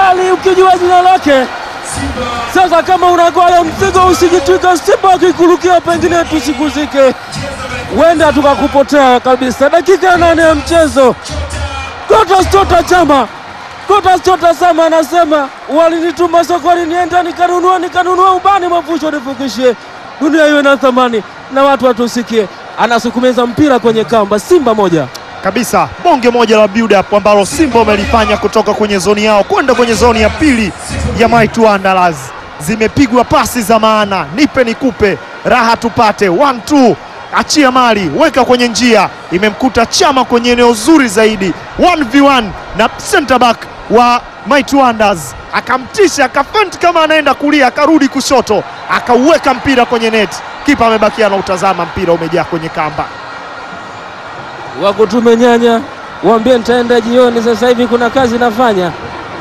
Ali ukijua jina lake. Sasa kama unagoya mzigo usijitwika, Simba akikurukia pengine tusikuzike, huenda tukakupotea kabisa. Dakika ya nane ya mchezo, Clatous Chota Chama, Clatous Chota Chama anasema walinituma sokoni nienda nikanunua nikanunua ubani mafusho nifukishie, dunia iwe na thamani na watu watusikie. Anasukumeza mpira kwenye kamba, Simba moja kabisa bonge moja la build up ambalo Simba wamelifanya kutoka kwenye zoni yao kwenda kwenye zoni ya pili ya Mighty Wanderers. Zimepigwa pasi za maana, nipe nikupe, raha tupate, one two, achia mali, weka kwenye njia, imemkuta Chama kwenye eneo zuri zaidi, 1v1 na center back wa Mighty Wonders akamtisha, akafent kama anaenda kulia, akarudi kushoto, akauweka mpira kwenye net. Kipa amebakia na utazama, mpira umejaa kwenye kamba. wako tumenyanya, waambie nitaenda jioni. Sasa hivi kuna kazi nafanya.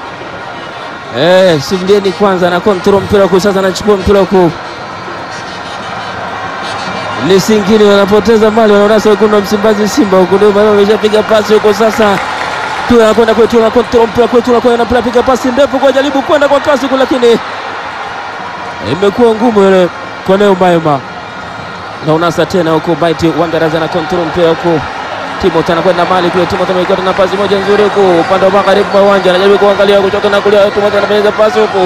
Eh, Sindeni kwanza na kontrol mpira huku, sasa anachukua mpira huku, Lisingini wanapoteza mali, wanaonasa wekundu wa Msimbazi Simba huku, ndio maana wameshapiga pasi huko sasa tu anakwenda kwetu na kontrol mpira kwetu na kwenda mpira, piga pasi ndefu kwa jaribu kwenda kwa kasi huko, lakini imekuwa ngumu ile kwa Neo Maema na unasa tena huko Mighty Wanderers na kontrol mpira huko Timothy anakwenda mali kule. Timothy ameikata na pasi moja nzuri huko upande wa magharibi mwa uwanja, anajaribu kuangalia kushoto na kulia. Timothy anapeleka pasi huko,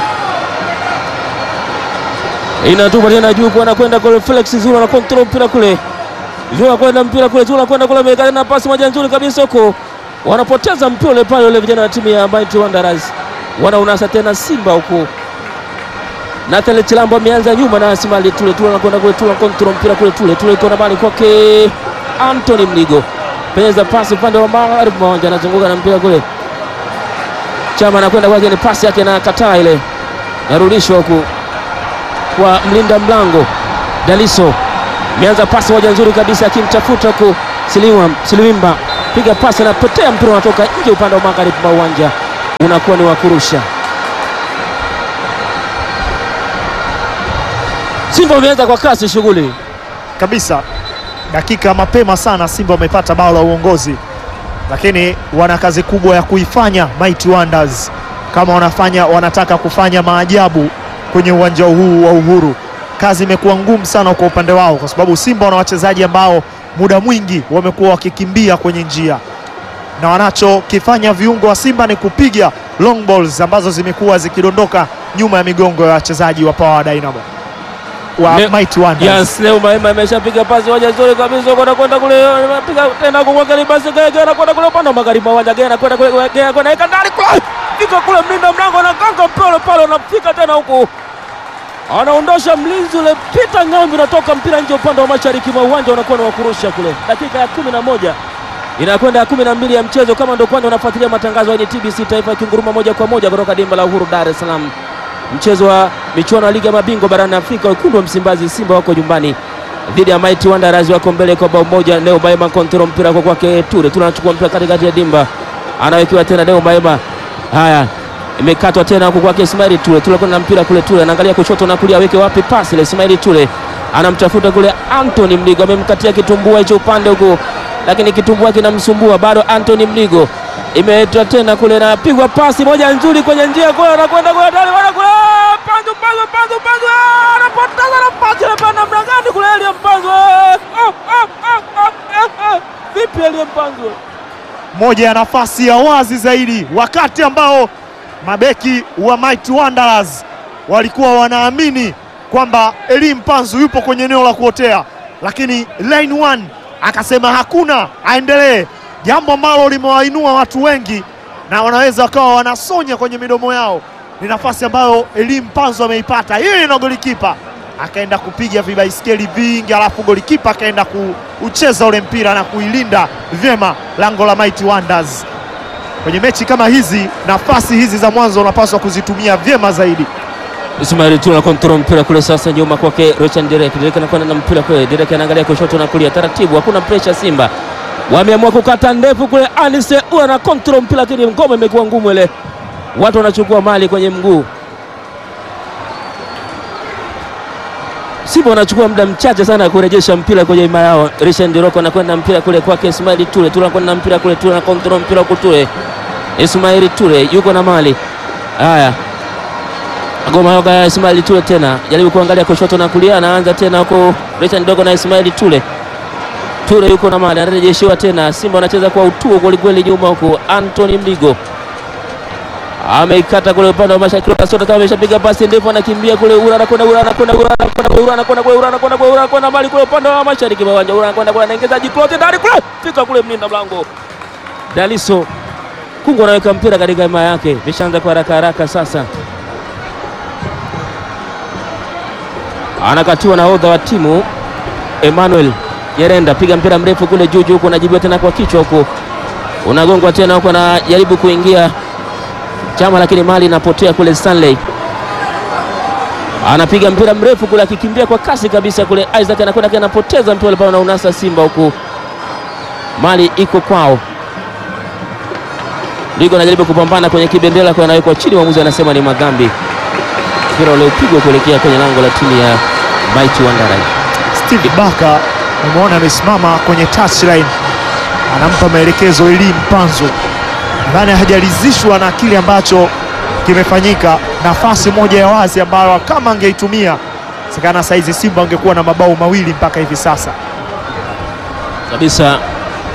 inatupa tena juu, anakwenda kule. Felix Zulu na control mpira kule, Zulu anakwenda mpira kule, Zulu anakwenda kule, ameikata na pasi moja nzuri kabisa huko, wanapoteza mpira ule pale. Wale vijana wa timu ya Mighty Wanderers wanaunasa tena Simba huko. Nathan Chilambo ameanza nyuma na Asimali Tule Tule anakwenda kule, Tule control mpira kule, Tule Tule iko na bali kwake Anthony Mligo penyeza pasi upande wa magharibi mwa uwanja, anazunguka na mpira kule. Chama anakwenda kwake, ni pasi yake na kataa ile, narudishwa huku kwa mlinda mlango Daliso. Ameanza pasi moja nzuri kabisa, akimtafuta huku Siliwam Siliwimba, piga pasi, anapotea mpira unatoka nje upande wa magharibi mwa uwanja, unakuwa ni wa kurusha. Simba wameanza kwa kasi shughuli kabisa dakika mapema sana Simba wamepata bao la uongozi, lakini wana kazi kubwa ya kuifanya Mighty Wonders kama wanafanya wanataka kufanya maajabu kwenye uwanja huu wa Uhuru. Kazi imekuwa ngumu sana kwa upande wao, kwa sababu Simba wana wachezaji ambao muda mwingi wamekuwa wakikimbia kwenye njia, na wanachokifanya viungo wa Simba ni kupiga long balls ambazo zimekuwa zikidondoka nyuma ya migongo ya wachezaji wa Power Dynamo wa Ne- Mighty Wonders. Yes, leo Maema ameshapiga pasi moja nzuri kabisa kwenda kwenda kule, anapiga tena kumwangalia basi Gege anakwenda kule upande wa magharibi mwa uwanja, Gege anakwenda kule, Gege anakwenda weka ndani kule, fika kule mlinda mlango anakanga mpira pale, anafika tena huku, anaondosha mlinzi ule Peter Ng'ambi, unatoka mpira nje upande wa mashariki mwa uwanja, unakuwa ni wa kurusha kule. Dakika ya kumi na moja inakwenda ya kumi na mbili ya mchezo. Kama ndo kwanza unafuatilia matangazo ya TBC Taifa ikinguruma moja kwa moja kutoka dimba la Uhuru, Dar es Salaam mchezo wa michuano ya ligi ya mabingwa barani Afrika. Wekundu wa Msimbazi Simba wako nyumbani dhidi ya Mighty Wanderers, wako mbele kwa bao moja. Leo Maema kontrol mpira kwa kwake Ture, Ture anachukua mpira katikati ya dimba, anawekewa tena Leo Maema. Haya, imekatwa tena huko kwake Ismaili Ture, Ture kwenda na mpira kule, Ture anaangalia kushoto na kulia, aweke wapi pasi ile. Ismaili Ture anamtafuta kule Anthony Mligo, amemkatia kitumbua hicho upande huko, lakini kitumbua kinamsumbua bado. Anthony Mligo imeetwa tena kule, napigwa pasi moja nzuri kwenye njia kule, anakwenda kule ndani, bwana kule Panzu, Panzu, Panzu, Panzu, ah, anapoteza nafasi ile pale namna gani kule Elie Mpanzu, eh, ah, ah, ah, ah, ah, ah. vipi Elie Mpanzu moja ya nafasi ya wazi zaidi, wakati ambao mabeki wa Mighty Wanderers walikuwa wanaamini kwamba Elie Mpanzu yupo kwenye eneo la kuotea, lakini line one akasema hakuna, aendelee, jambo ambalo limewainua watu wengi na wanaweza wakawa wanasonya kwenye midomo yao. Ni nafasi ambayo Elie Mpanzu ameipata yeye na golikipa akaenda kupiga vibaiskeli vingi, alafu golikipa akaenda kuucheza ule mpira na kuilinda vyema lango la Mighty Wonders. Kwenye mechi kama hizi, nafasi hizi za mwanzo unapaswa kuzitumia vyema zaidi. Ismail Ture kontrol mpira kule sasa, nyuma kwake Richard Derek. Derek anakwenda na mpira kule, Derek anaangalia kushoto na kulia, taratibu, hakuna pressure. Simba wameamua kukata ndefu kule, Anise Ua na kontrol mpira, lakini ngoma imekuwa ngumu ile, watu wanachukua mali kwenye mguu. Simba wanachukua muda mchache sana kurejesha mpira kwenye ima yao. Richard Ndiroko anakwenda mpira kule kwake Ismail Ture, Ture anakwenda na mpira kule, Ture na kontrol mpira kule, Ture Ismail Ture yuko na mali Haya, Goma yoga ya Ismaili Tule tena jaribu kuangalia kushoto na kulia, anaanza tena huko Richard Dogo na Ismaili Tule. Tule yuko na mali, anarejeshiwa tena. Simba wanacheza kwa utuo kwelikweli nyuma huko. Anthony Mligo ameikata kule upande wa mashariki, Kasota kama ameshapiga pasi ndefu, anakimbia kule, Ura anakwenda, Ura anakwenda, Ura anakwenda, Ura anakwenda kule, Ura anakwenda kule, Ura anakwenda mbali kule upande wa mashariki mwa uwanja, Ura anakwenda kule, anaingiza jiklote ndani kule, fika kule, mlinda mlango Daliso Kungu anaweka mpira katika hema yake, vishaanza kwa haraka haraka sasa. Anakatiwa na odha wa timu Emmanuel Nyerenda, piga mpira mrefu kule juu juu, huko anajibiwa tena kwa kichwa, huko unagongwa tena, huko anajaribu kuingia Chama, lakini mali inapotea kule. Stanley anapiga mpira mrefu kule, akikimbia kwa kasi kabisa kule. Isaac anakwenda anapoteza mpira pale na unasa Simba, huku mali iko kwao. Ligo anajaribu kupambana kwenye kibendera kwa anawekwa chini, mwamuzi anasema ni madhambi. Mpira ule upigwa kuelekea kwenye lango la timu ya Mighty Wanderers. Steve Baka umeona amesimama kwenye touchline, anampa maelekezo Eli Mpanzu. Nadhani hajalizishwa na kile ambacho kimefanyika. Nafasi moja ya wazi ambayo kama angeitumia sekana saizi Simba angekuwa na mabao mawili mpaka hivi sasa. kabisa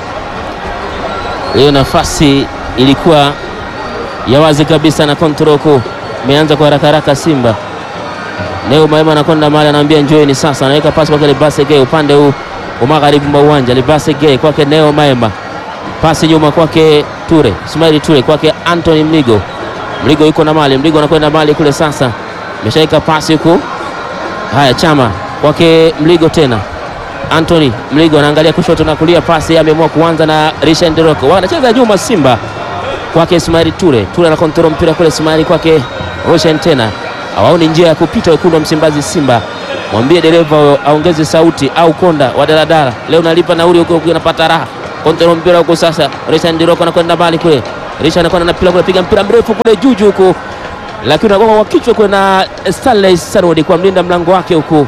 hiyo nafasi ilikuwa ya wazi kabisa na kontroko imeanza kwa haraka haraka. Simba Neo Maema anakwenda mahali, anaambia njoeni sasa, anaweka pasi kwake Libase Gay upande huu wa magharibi mwa uwanja. Libase Gay kwake Neo Maema, pasi nyuma kwake Ture Ismaili Ture kwake Anthony Mligo. Mligo yuko na mali, Mligo anakwenda mali kule sasa, ameshaweka pasi huku. Haya, Chama kwake Mligo tena Anthony Mligo anaangalia kushoto na kulia, pasi ameamua kuanza na Richard Nderoko, wanacheza nyuma Simba kwake Ismaili Ture. Ture anakontrol mpira kule, Ismaili kwake Roshan tena, hawaoni njia ya kupita wekundu wa Msimbazi. Simba mwambie dereva aongeze sauti, au konda wa daladala leo nalipa nauli huko, unapata raha. Kontrol mpira huko sasa, Richard Nderoko anakwenda mbali kule, Richard anakwenda na mpira kule, piga mpira mrefu kule juju huko, lakini unagonga kwa kichwa kule na Stanley Sarodi kwa mlinda mlango wake huko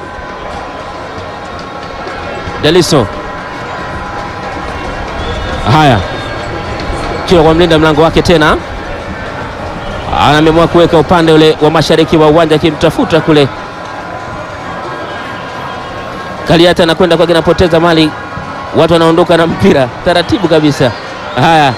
Daliso. Haya, kiwa kwa mlinda mlango wake tena, anaamua kuweka upande ule wa mashariki wa uwanja akimtafuta kule. Kaliata anakwenda kwake, anapoteza mali, watu wanaondoka na mpira taratibu kabisa. Haya,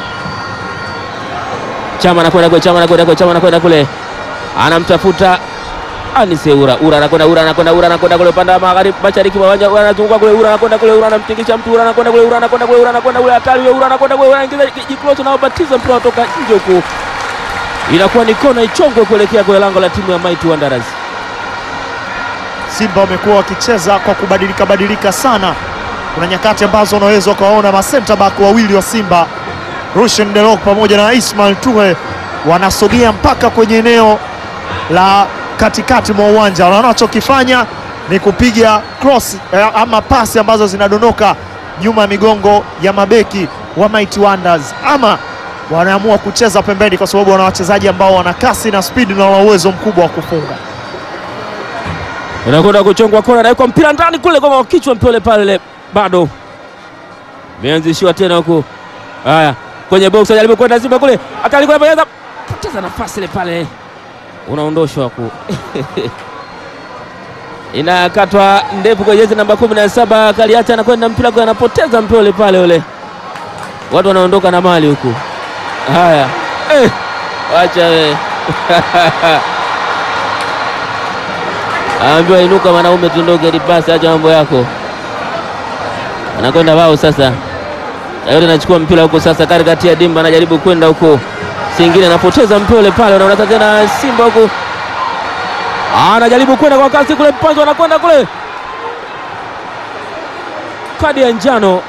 Chama anakwenda kule, Chama anakwenda kule, Chama anakwenda kule, anamtafuta Anise Ura. Ura anakwenda Ura anakwenda Ura anakwenda kule upande wa magharibi mashariki wa uwanja, Ura anazunguka kule, Ura anakwenda kule, Ura anamtingisha mtu, Ura anakwenda kule, Ura anakwenda kule, Ura anakwenda kule, hatari Ura anakwenda kule, Ura anaingiza jikloto na ubatiza mpira kutoka nje huku, inakuwa ni kona ichongwe kuelekea kwenye lango la timu ya Mighty Wanderers. Simba wamekuwa wakicheza kwa kubadilika badilika sana. Kuna nyakati ambazo unaweza ukawaona ma center back wawili wa Simba Rushen Delok pamoja na Ismail Ture wanasogea mpaka kwenye eneo la katikati mwa uwanja. Wanachokifanya ni kupiga cross eh, ama pasi ambazo zinadondoka nyuma ya migongo ya mabeki wa Mighty Wonders, ama wanaamua kucheza pembeni, kwa sababu wana wachezaji ambao wana kasi na spidi na wana uwezo mkubwa wa kufunga. Unakwenda kuchongwa kona, nawekwa mpira ndani kule kwa kichwa, mpole pale bado meanzishiwa tena huku. Haya, kwenye box ajaribu kwenda Simba kule, atalikuwa anapoteza poteza nafasi ile pale, unaondoshwa huku inakatwa ndefu kwa jezi namba kumi na saba Kaliata anakwenda mpira kwa anapoteza mpira ule pale ule, watu wanaondoka na mali huku. Haya eh, wacha we Aambiwa inuka mwanaume, tundoke lipasi, acha mambo yako. Anakwenda wao sasa, yote anachukua mpira huko sasa, katikati ya dimba, anajaribu kwenda huko, singine anapoteza mpira ule pale, unaona tena Simba huko anajaribu kwenda kwa kasi kule, mpanzo anakwenda kule, kadi ya njano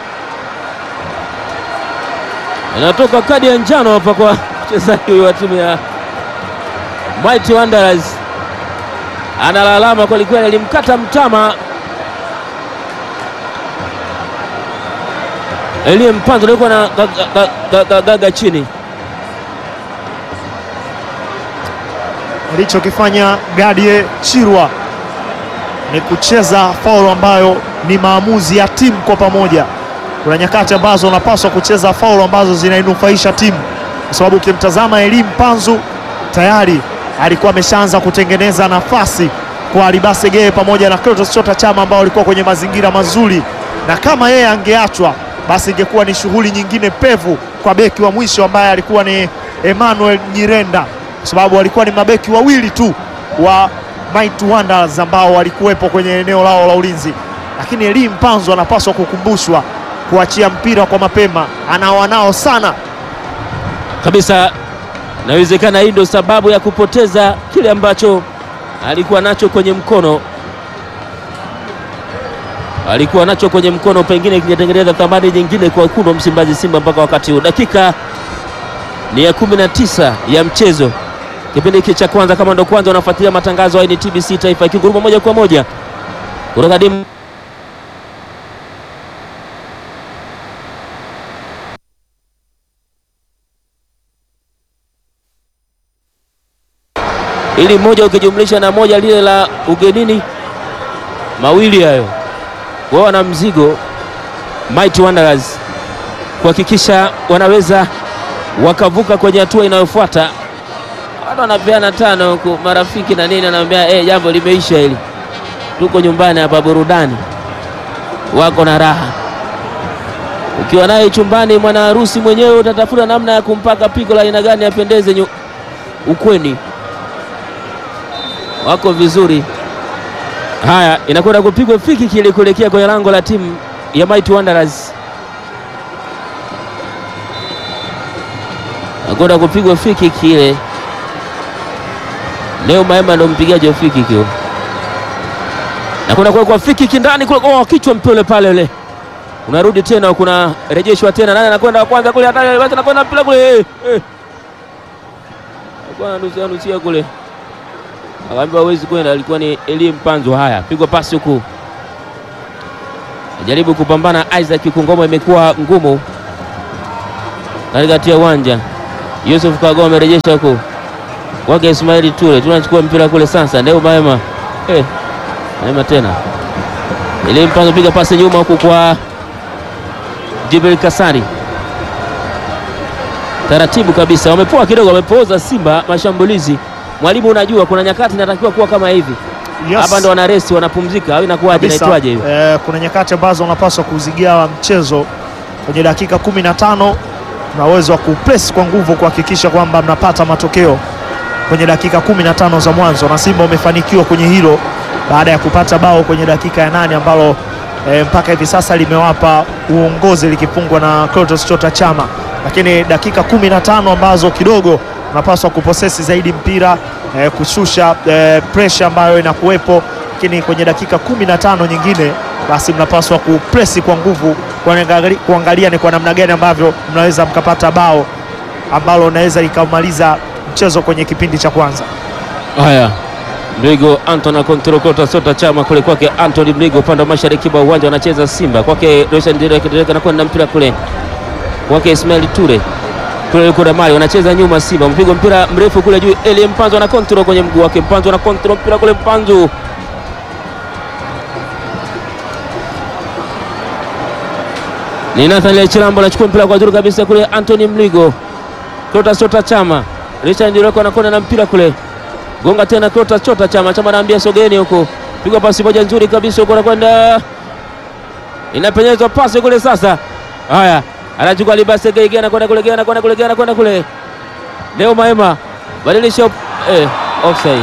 inatoka, kadi ya njano hapa kwa mchezaji huyu wa timu ya Mighty Wanderers analalama kwelikweli, alimkata mtama Elie Mpanzo alikuwa na gaga chini. Alichokifanya Gadie Chirwa ni kucheza faulu ambayo ni maamuzi ya timu kwa pamoja. Kuna nyakati ambazo unapaswa kucheza faulu ambazo zinainufaisha timu, kwa sababu ukimtazama Elie Mpanzu tayari alikuwa ameshaanza kutengeneza nafasi kwa Alibase Geye pamoja na Clatous Chota Chama ambao walikuwa kwenye mazingira mazuri, na kama yeye angeachwa basi ingekuwa ni shughuli nyingine pevu kwa beki wa mwisho ambaye alikuwa ni Emmanuel Nyirenda, kwa sababu walikuwa ni mabeki wawili tu wa Mighty Wonders ambao walikuwepo kwenye eneo lao la ulinzi, lakini Elie Mpanzu anapaswa kukumbushwa kuachia mpira kwa mapema, anawanao sana kabisa. Inawezekana hii ndio sababu ya kupoteza kile ambacho alikuwa nacho kwenye mkono, alikuwa nacho kwenye mkono, pengine kingetengeneza thamani nyingine kwa wekundu wa Msimbazi Simba mpaka wakati huu. Dakika ni ya 19 ya mchezo, kipindi hiki cha kwanza. Kama ndo kwanza unafuatilia matangazo haya, ni TBC Taifa ikinguruma moja kwa moja kutoka dimu ili moja ukijumlisha na moja lile la ugenini, mawili hayo wao wana mzigo Mighty Wanderers kuhakikisha wanaweza wakavuka kwenye hatua inayofuata. Watu wanapeana tano huku marafiki na nini, anaambia eh, jambo limeisha hili, tuko nyumbani hapa, burudani wako na raha. Ukiwa naye chumbani, mwana harusi mwenyewe utatafuta namna ya kumpaka pigo la aina gani apendeze nyu- ukweni wako vizuri. Haya, inakwenda kupigwa fiki kile kuelekea kwenye lango la timu ya Mighty Wanderers. Inakwenda kupigwa fiki kile. Leo Maema ndo mpigaji wa fiki kio. Nakwenda kuwekwa fiki kindani kule, oh, kichwa mpole pale ule. Unarudi tena kuna rejeshwa tena. Nani anakwenda wa kwanza kule hatari basi anakwenda mpira kule. Eh. eh. Alikuwa ananusia nusia kule. Akaambiwa hawezi kwenda, alikuwa ni Elie Mpanzu. Haya, pigwa pasi huku, jaribu kupambana Isaac Kungoma, imekuwa ngumu katikati ya uwanja. Yusuf Kagoma amerejesha huku kwake Ismaili Ture, tunachukua mpira kule sasa, ndio Maema eh, Maema tena Elie Mpanzu, piga pasi nyuma huku kwa Jibril Kasari, taratibu kabisa, wamepoa kidogo, wamepooza Simba mashambulizi Mwalimu, unajua kuna nyakati inatakiwa kuwa kama hivi Yes. hapa, ndo wana resti wanapumzika, au inakuwaje? Kabisa. Inaitwaje hiyo? Eh, kuna nyakati ambazo unapaswa kuzigawa mchezo kwenye dakika 15 na uwezo wa kupress kwa nguvu kuhakikisha kwamba mnapata matokeo kwenye dakika 15 za mwanzo, na Simba umefanikiwa kwenye hilo baada ya kupata bao kwenye dakika ya nane ambalo eh, mpaka hivi sasa limewapa uongozi likifungwa na Clatous Chota Chama, lakini dakika 15 ambazo kidogo unapaswa kuposesi zaidi mpira eh, kushusha eh, pressure ambayo inakuwepo, lakini kwenye dakika 15 nyingine basi mnapaswa kupresi kwa nguvu kuangali- kuangalia ni kwa namna gani ambavyo mnaweza mkapata bao ambalo unaweza likamaliza mchezo kwenye kipindi cha kwanza. Haya, Mligo Anton akontrol kota sota chama kule kwake Anthony Mligo, upande wa mashariki mwa uwanja wanacheza Simba, kwake Roshan Direk Direk anakwenda na mpira kule kwake Ismail Ture kule yuko Damari, wanacheza nyuma Simba, mpigwa mpira mrefu kule juu, Elie Mpanzu ana control kwenye mguu wake, Mpanzu ana control mpira kule, Mpanzu ni Nathaniel Chilambo anachukua mpira kwa juu kabisa kule, Anthony Mligo, Clatous Chota Chama, Richard Ndireko anakwenda na mpira kule, gonga tena Clatous Chota Chama, Chama anaambia sogeni huko, pigwa pasi moja nzuri kabisa huko, anakwenda inapenyezwa pasi kule sasa. Haya, anachukua Libase Gege, anakwenda kule, Gege anakwenda kule, Gege anakwenda kule, Leo Maema badilisha op eh, offside.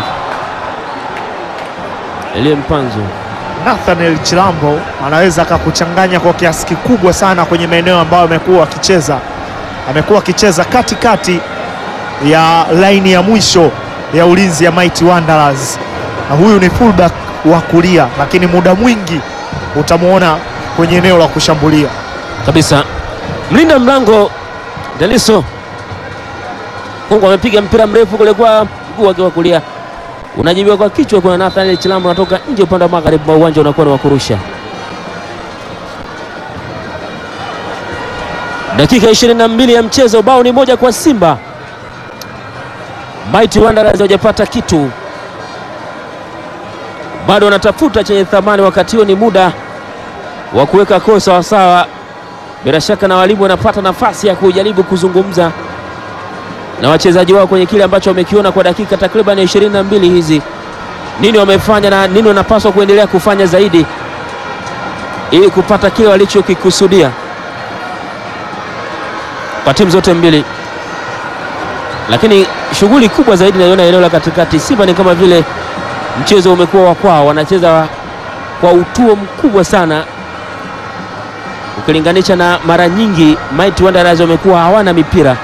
Elie Mpanzu Nathaniel Chilambo anaweza akakuchanganya kwa kiasi kikubwa sana kwenye maeneo ambayo amekuwa akicheza. Amekuwa akicheza katikati ya laini ya mwisho ya ulinzi ya Mighty Wanderers, na huyu ni fullback wa kulia, lakini muda mwingi utamwona kwenye eneo la kushambulia. kabisa. Mlinda mlango Deliso Kongo amepiga mpira mrefu kule kwa mguu wake wa kulia, unajibiwa kwa kichwa. Kuna Nathaniel Chilambo anatoka nje upande wa magharibi mwa uwanja, unakuwa ni wa kurusha. Dakika 22 ya mchezo, bao ni moja kwa Simba. Mighty Wanderers hawajapata kitu, bado wanatafuta chenye thamani. Wakati huo ni muda wa kuweka koo sawasawa. Bila shaka na walimu wanapata nafasi ya kujaribu kuzungumza na wachezaji wao kwenye kile ambacho wamekiona kwa dakika takriban 22 hizi, nini wamefanya na nini wanapaswa kuendelea kufanya zaidi ili kupata kile walichokikusudia kwa timu zote mbili. Lakini shughuli kubwa zaidi naiona eneo la katikati. Simba ni kama vile mchezo umekuwa wa kwao, wanacheza kwa utuo mkubwa sana ukilinganisha na mara nyingi Mighty Wanderers wamekuwa hawana mipira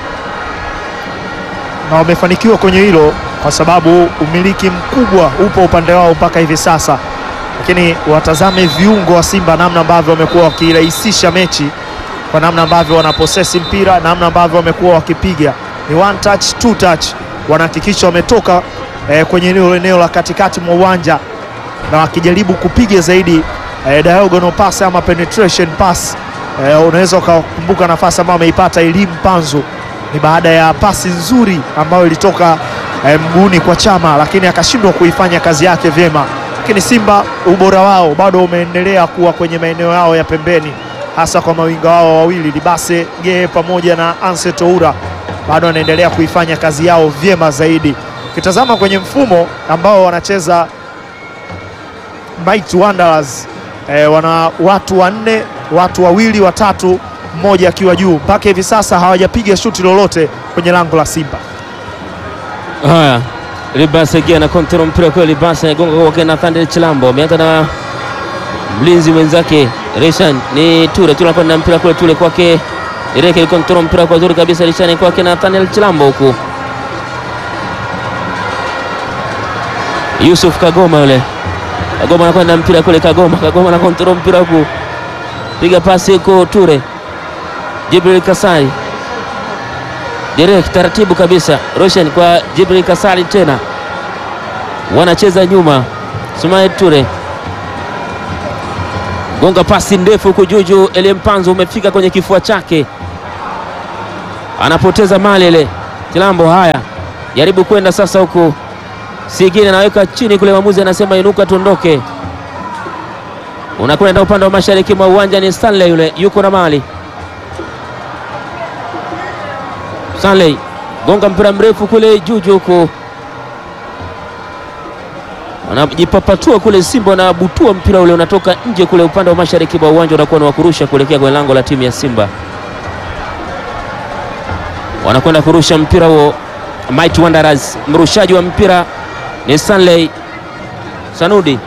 na wamefanikiwa kwenye hilo kwa sababu umiliki mkubwa upo upande wao mpaka hivi sasa, lakini watazame viungo wa Simba namna ambavyo wamekuwa wakirahisisha mechi kwa namna ambavyo wanaposesi mpira, namna ambavyo wamekuwa wakipiga ni one touch, two touch, wanahakikisha wametoka eh, kwenye eneo eneo la katikati mwa uwanja na wakijaribu kupiga zaidi eh, diagonal pass ama penetration pass. Eh, unaweza ukakumbuka nafasi ambayo ameipata Elim Panzu ni baada ya pasi nzuri ambayo ilitoka eh, mguuni kwa Chama, lakini akashindwa kuifanya kazi yake vyema. Lakini Simba ubora wao bado umeendelea kuwa kwenye maeneo yao ya pembeni, hasa kwa mawinga wao wawili Libase Gee pamoja na Anse Toura, bado wanaendelea kuifanya kazi yao vyema zaidi. Ukitazama kwenye mfumo ambao wanacheza Mighty Wanderers eh, wana watu wanne, watu wawili, watatu, mmoja akiwa juu. Mpaka hivi sasa hawajapiga shuti lolote kwenye lango la Simba. haya. Libase Gia na kontrol mpira kwa Libase gonga kwa Nathan Chilambo, ameanza na mlinzi mwenzake Rishan ni Ture Ture anakwenda na mpira kule Ture kwake Ireke kontrol mpira kwa zuri kabisa Rishan kwake Nathaniel Chilambo huku Yusuf Kagoma yule Kagoma anakwenda na mpira kule Kagoma Kagoma na kontrol mpira huku piga pasi huko Ture Jibril Kasai Derek taratibu kabisa Roshan kwa Jibril Kasali tena wanacheza nyuma Sumaye Ture gonga pasi ndefu huku juju Elimpanzo umefika kwenye kifua chake anapoteza mali ile Chilambo haya jaribu kwenda sasa huku Sigine anaweka chini kule mwamuzi anasema inuka tuondoke unakwenda upande wa mashariki mwa uwanja ni Stanley yule yuko na mali Stanley gonga mpira mrefu kule juju huku, wanajipapatua kule. Simba wanabutua mpira ule unatoka nje kule upande wa mashariki mwa uwanja, unakuwa ni wa kurusha kuelekea kwenye lango la timu ya Simba. Wanakwenda kurusha mpira huo Mighty Wanderers. Mrushaji wa mpira ni Stanley Sanudi.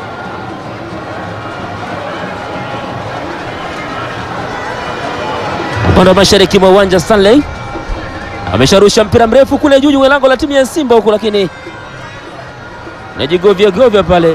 Upande wa mashariki mwa uwanja Stanley amesharusha mpira mrefu kule juu kwenye lango la timu ya Simba huku, lakini najigovya govya pale.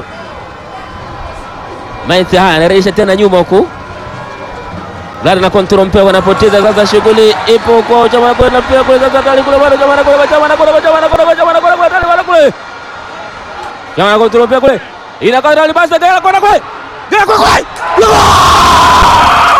Maiti haya anarejesha tena nyuma huku, Gari na kontrol mpira wanapoteza sasa, shughuli ipo kwa Chama kwenda mpira kule sasa, tali kule bado Chama kule Chama kule Chama kule Chama kule Chama kule kule Chama na kontrol mpira kule inakaa ndani basi, Gari kwenda kule Gari kule kule